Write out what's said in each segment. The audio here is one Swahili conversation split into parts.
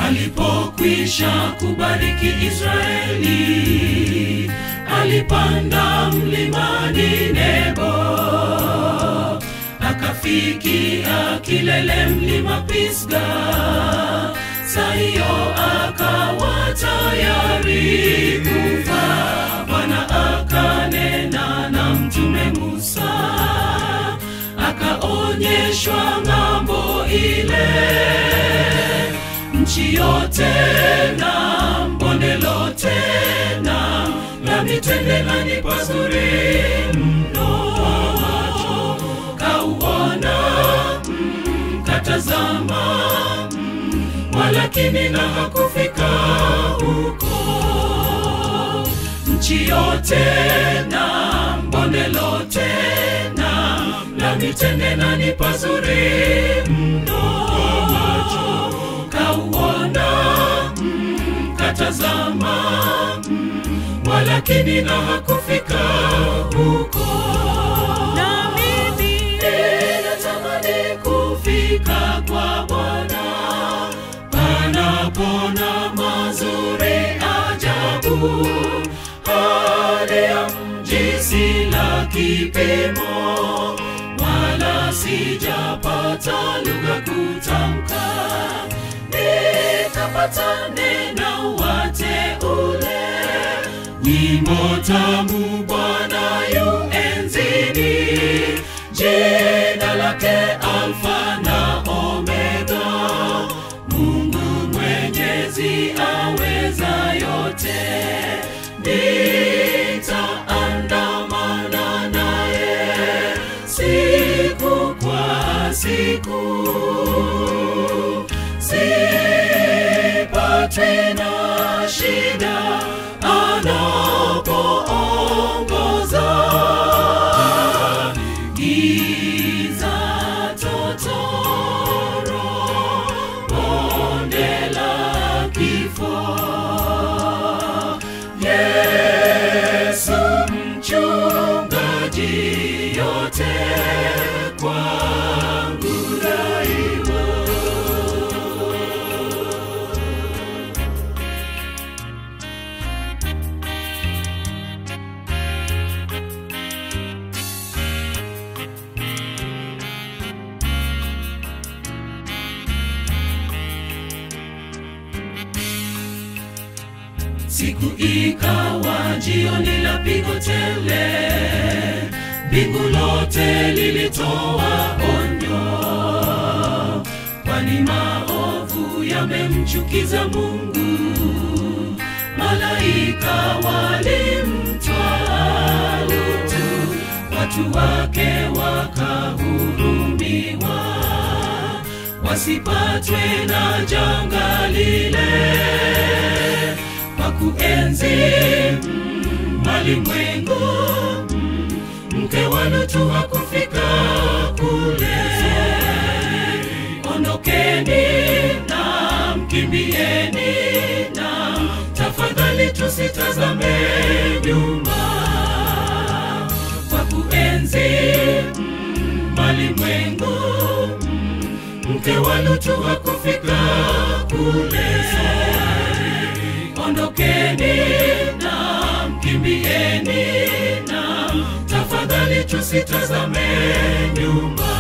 Alipokwisha kubariki Israeli, alipanda mlimani Nebo, akafikia kilele mlima Pisga. Saa hiyo akawa tayari kufa. Bwana akanena na mtume Musa, akaonyeshwa ng'ambo ile nchi yote na bonde lote na la mitende na ni pazuri mno kauona mkatazama mm, walakini na hakufika huko nchi yote na bonde lote na la mitende na ni pazuri mno kauona mkatazama mm, walakini na hakufika huko Na mimi ninatamani kufika kwa Bwana panapona mazuri ajabu, hali ya mji si la kipimo, wala sijapata lugha kutamka, nikapata neno wateule, nyimbo tamu Bwana yu enzini, jina lake Alfa na Omega, Mungu mwenyezi aweza yote, nitaandamana naye siku kwa siku, sipatwi na shida anapoongoza giza totoro bonde la kifo yesu mchungaji yote kwangu daima Siku ikawa jioni la pigo tele, mbingu lote lilitoa onyo, kwani maovu yamemchukiza Mungu. Malaika walimtwaa Lutu, watu wake wakahurumiwa, wasipatwe na janga lile kwa kuenzi mm, malimwengu mm, mke wa Lutu hakufika kule. Ondokeni na mkimbieni na tafadhali tusitazame nyuma kwa kuenzi mm, malimwengu mm, mke wa Lutu hakufika kule ondokeni na mkimbieni na tafadhali tusitazame nyuma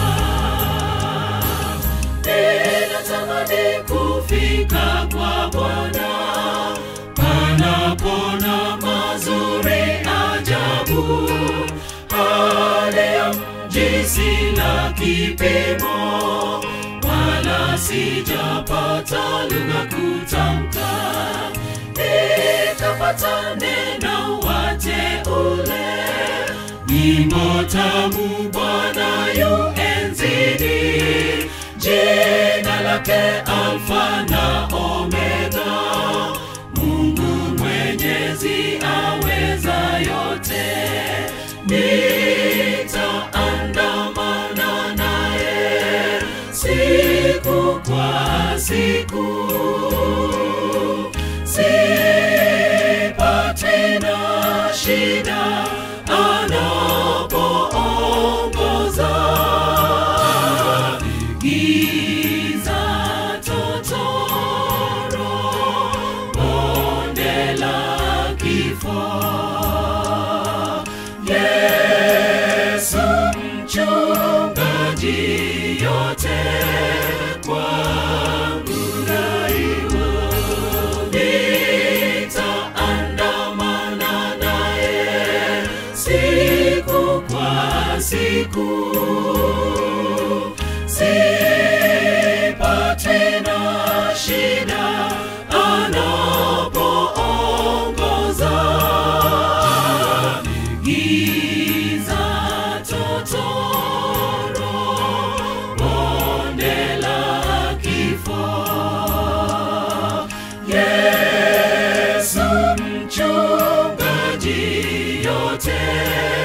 ninatamani kufika kwa bwana panapona mazuri ajabu hali ya mji si la kipimo wala sijapata lugha kutamka nikapata neno wateule nyimbo tamu bwana yu enzini jina lake alfa na omega mungu mwenyezi aweza yote nitaandamana naye siku kwa siku sipati na shida anapoongoza giza totoro yote kwangu daima nitaandamana naye siku kwa siku sipatwi na shida anapoongoza giza totoro bonde la kifo yesu mchungaji yote